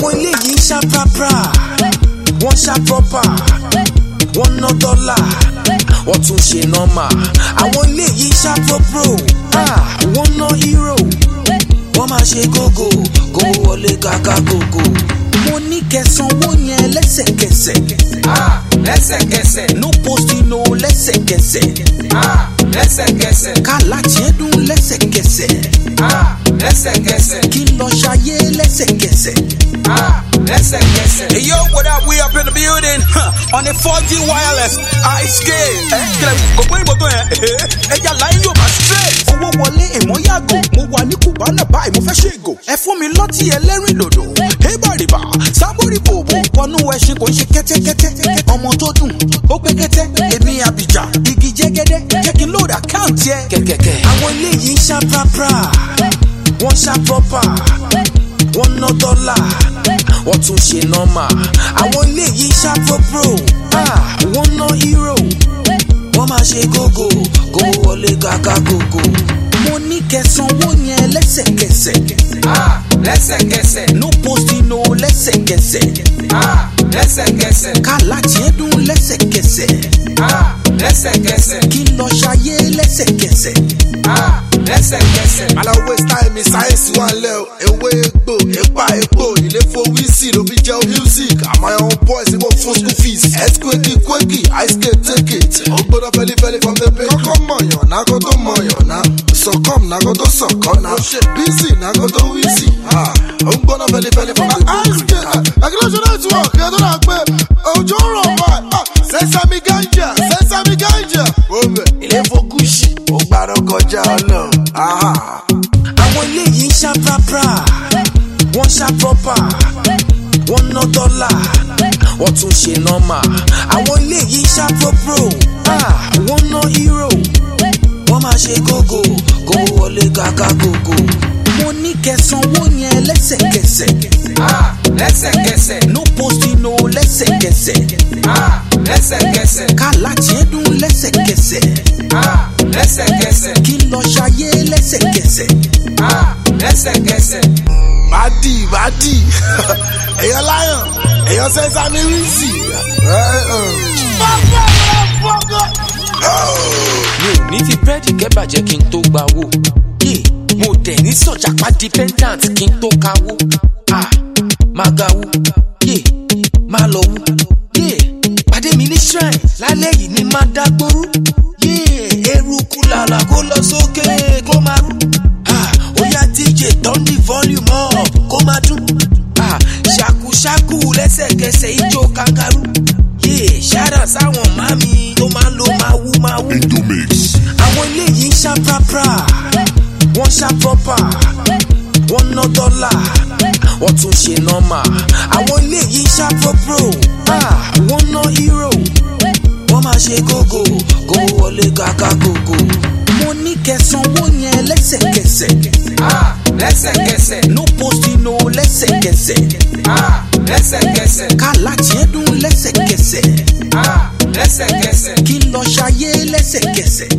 àwọn eléyìí ń ṣá prapra wọ́n ṣá proper wọ́n ná dọ́là wọ́n tún ṣe nọ́mà àwọn eléyìí ṣá propro ah, wọ́n ná hero wọ́n máa ṣe gógó kó wọlé kàkà gógó. mo ní kẹsànwó yẹn lẹ́sẹ̀kẹsẹ̀ Ah, lẹ́sẹ̀kẹsẹ̀. no posting no lẹ́sẹ̀kẹsẹ̀ Ah, lẹ́sẹ̀kẹsẹ̀. kálá tiẹ̀ dún lẹ́sẹ̀kẹsẹ̀ Ah, lẹ́sẹ̀kẹsẹ̀. kí n lọ ṣayé lẹ́sẹ̀kẹsẹ̀. Ah, lẹ́sẹ̀kẹsẹ̀. Hey yo, what up? We up in the building huh, on the 4G wireless high scale. Eh, kílẹ̀ kò pé ìbò tó yẹn. Ẹja láyé yóò máa straight. owó wọlé ìmọ̀ yàgò mo wà ní kùbánà báyìí mo fẹ́ ṣe ègò ẹ fún mi lọ́tì ẹlẹ́rìn dòdò hébàrìbà sábòrì bòbò wọnú ẹṣin kò ń ṣe kẹ́tẹ́kẹ́tẹ́ ọmọ tó dùn ó pé kẹ́tẹ́ èmi àbíjà igi jẹ́gẹ́dẹ́ jẹ́ kí n lóòdù àkáǹtì ẹ̀. kẹ̀kẹ́kẹ́. àwọn eléyìí ń ṣá prapra wọ́n ṣá proper wọ́n ná dọ́là wọ́n tún ṣe nọ́mà àwọn eléyìí ń ṣá propro ah, wọ́n ná hero wọ́n máa ṣe gógó kó wọlé kàkà gógó. mo ní kẹsànwó yẹn lẹ́sẹ̀kẹsẹ̀ Ah, lẹ́sẹ̀kẹsẹ̀. no posting no lẹ́sẹ̀kẹsẹ̀ Ah, lẹ́sẹ̀kẹsẹ̀. kálá tiẹ̀ dún lẹ́sẹ̀kẹsẹ̀ Ah, lẹ́sẹ̀kẹsẹ̀. kí n lọ ṣayé lẹ́sẹ̀kẹsẹ̀. Ah, lẹ́sẹ̀kẹsẹ̀. aláwọ̀ style mi sáyẹ́nsì wà lẹ́ o ewé egbò epa epo ilé fowí sí ló fi jẹ́ music àmọ́ àwọn boys ní mo fún school fees earthquake quake ice skate take it ó gbọ́dọ̀ fẹ́lifẹ́li from the page. kọ́kọ́ mọ̀yàn náà kó tó mọ̀yàn náà sọ̀kọ́m náà kó tó sọ̀kọ́ náà bísí náà kó tó wíìsì ó ń gbọ́dọ̀ fẹ́lifẹ́li from the page. ice skate regulation network ẹ̀ tó dà pé òjò ń rọ̀ wá sẹ́sàmì gánjà sẹ́sàmì gánjà. ilé fokúsì ó gbàdọ̀ kọjá ọlọ́run. àwọn eléyìí ń ṣá prapra wọ́n ṣá proper wọ́n ná dọ́là wọ́n tún ṣe nọ́mà àwọn eléyìí ń ṣá propro ah, wọ́n ná hero wọ́n máa ṣe gógó kó wọlé kàkà gógó. mo ní kẹsànwó yẹn lẹ́sẹ̀kẹsẹ̀ Ah, lẹ́sẹ̀kẹsẹ̀. no posting no lẹ́sẹ̀kẹsẹ̀ Ah, lẹ́sẹ̀kẹsẹ̀. kálá tiẹ̀ dún lẹ́sẹ̀kẹsẹ̀ Ah, lẹ́sẹ̀kẹsẹ̀. kí n lọ ṣayé lẹ́sẹ̀kẹsẹ̀. Ah, lẹ́sẹ̀kẹsẹ̀. bàdì bàdì èèyàn láyàn èèyàn sẹ́sàmì wíìsì. mi ò ní fi búrẹ́dì kẹ́bàjẹ́ kí n tó gba owó. yé mo dẹ̀ ní sọ̀jàpá dependant kí n tó kawó. ah máa ga wú. yé máa lọ wú. yé pàdé mi ní shrine lálẹ́ yìí ni máa dágbóró. yé eruku làlà kó lọ sókè kó máa rú. ah ó yá dj turn the volume up kó máa dún. ah ṣàkúṣàkú lẹ́sẹ̀kẹsẹ̀ ijó kangaroo. yé ṣáàdà sáwọn màmí tó máa ń lo máa wú máa wú àwọn eléyìí ń ṣá prapra wọ́n ṣá proper wọ́n ná dọ́là wọ́n tún ṣe nọ́mà àwọn eléyìí ń ṣá propro ah, wọ́n ná hero wọ́n máa ṣe gógó kó wọlé kàkà gógó. mo ní kẹsànwó yẹn lẹ́sẹ̀kẹsẹ̀ Ah, lẹ́sẹ̀kẹsẹ̀. no posting no lẹ́sẹ̀kẹsẹ̀ Ah, lẹ́sẹ̀kẹsẹ̀. kálá tiẹ̀ dún lẹ́sẹ̀kẹsẹ̀ Ah, lẹ́sẹ̀kẹsẹ̀. kí n lọ ṣayé lẹ́sẹ̀kẹsẹ̀.